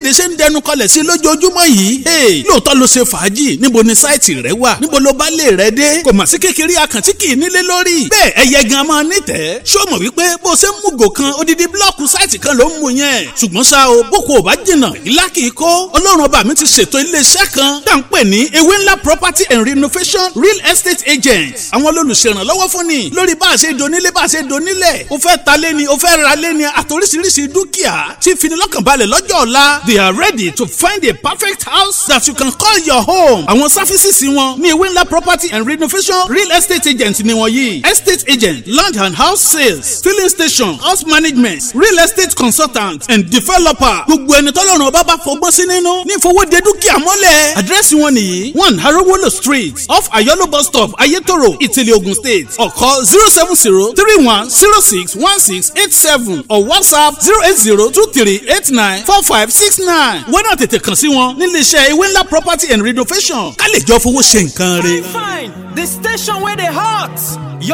oríire ṣe ń dẹnu kọlẹ̀ sí lójoojúmọ́ yìí. Hey, lóòótọ́ ló ṣe fàájì níbo ni sáìtì rẹ wà níbo ló bá lè rẹ dé kò mà sí kékeré àkàntí kì í nílé lórí. bẹ́ẹ̀ ẹyẹ gan máa nítẹ̀ẹ́ ṣó mọ̀ wípé bó ṣe ń mú gò kan odidi blọ́ọ̀kù sáìtì kan ló ń mú yẹn. ṣùgbọ́n ṣá o boko ò bá jìnnà ìlà kì í kó ọlọ́run ọba mi ti ṣètò iléeṣẹ́ kan tá à ń pè ní ewé ńlá property and renovation real estate agents. àwọn olùṣèrànlọ́wọ́ fún ni lórí bá a ṣe donílé bá a ṣe donílẹ̀ o fẹ́ ta lé ni o fẹ́ ra lé ni àtòríṣiríṣi dúkìá tí finilọ́kànbalẹ̀ lọ́jọ́ ọ̀la they are ready to find a perfect house that you can call your home. àwọn sáfísìsì wọn ní ewé ńlá property and renovation real estate agent ni wọ́n yìí estate agent land and house sales filling station house management real estate consultant and developer gbogbo ẹni tọ́lọ́run ọba bá fọgbọ́n sí nínú ní ìfowóde dúkìá mọ́lẹ̀. àdírẹ́sì wọn nìyí one harowolo street off ayolo bus stop ayetoro ìtìlẹ̀ ogun state ọ̀kọ́ zero seven zero three one zero six one six eight seven or whatsapp zero eight zero two three eight nine four five six nine wọ́n náà tètè kàn sí wọn nílé iṣẹ́ ewé ńlá property and renovation ká lè jọ fowó ṣe nǹkan rẹ. fine fine the station wey dey hot.